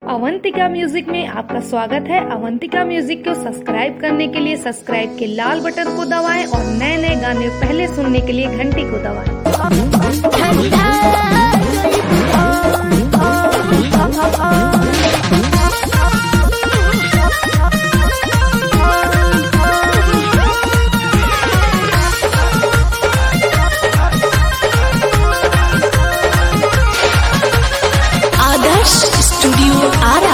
Avantika music में आपका स्वागत है अवंतिका म्यूजिक को सब्सक्राइब करने के लिए सब्सक्राइब के लाल बटन को दबाएं और नए नए गाने पहले सुनने के लिए घंटी को दबाएं आदर्श स्टूडियो आरा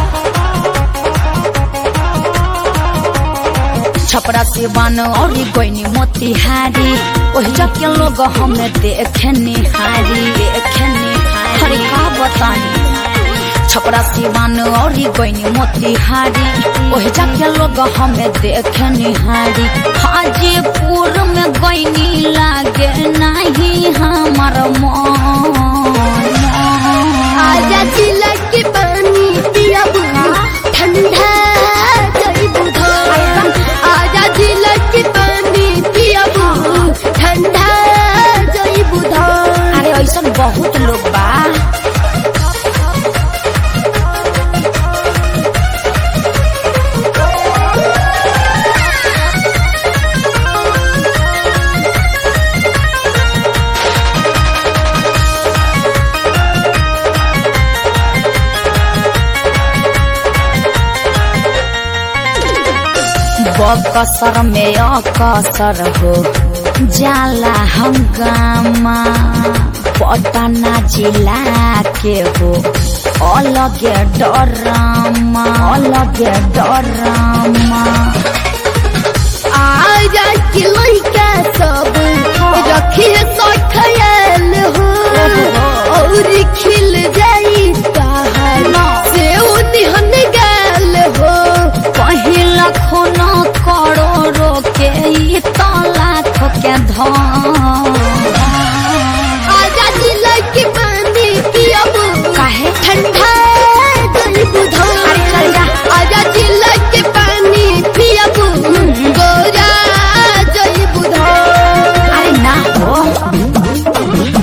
छपरा से बन और गोइनी मोतिहारी ओहि जके लोग हमें देखने हारी देखने हरे का बतानी छपरा से बन और गोइनी मोतिहारी ओहि जके लोग हमें देखने हारी हाजीपुर में गोइनी लागे नहीं हमार मन आजा जिला के पानी पिया ठंडा जई बुधा आजा जिला के पानी पिया ठंडा जई बुधा अरे ऐसा बहुत लोग बा बकसर में अकसर हो जाला हंगामा पटना जिला के हो अलगे डरामा अलगे डरामा आजा के लइका सब रखी सो खयाल हो और खिल जाई ताहर से उन्हन गाल हो पहिला खून करोड़ो के ई तो लाख के धन आजा जिला के पानी पियब काहे ठंडा जल बुधा अरे चल जा। आजा जिला के पानी पियब गोरा जल बुधा अरे ना हो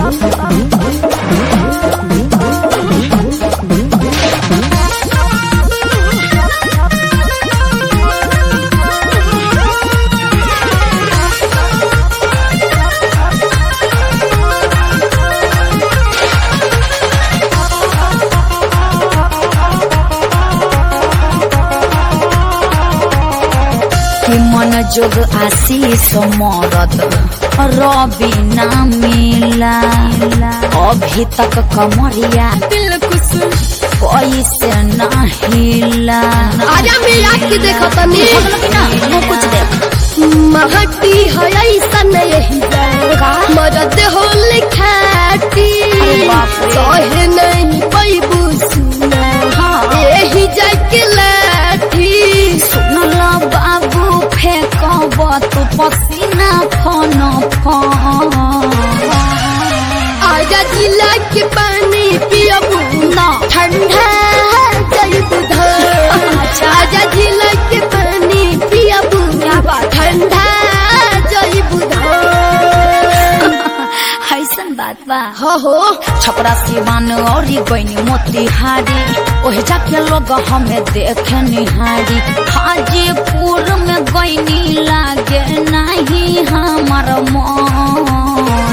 कि मन जोग आशीष मरद रवि ना मिला अभी तक कमरिया दिल खुश कैसे ना हिला आजा मेरा के देखो तनी ना वो कुछ दे महटी है ऐसा नहीं का? मरद हो लिखाटी अरे बाप रे। सहे नहीं पैबू सुना हाँ। यही जाके लाठी सुनला बाबू फेंकब तू पसीना फन फन आजा जिला के पानी पियबू ना ठंडा जल बुधा आजा जिला के पानी पियबू क्या बात ठंडा जल बुधा ऐसन बात बा हो हो छपरा सिवान और गईनी मोतिहारी ओहि जाके लोग हमें देखे निहारी हाजीपुर में गईनी लागे नहीं हमार मन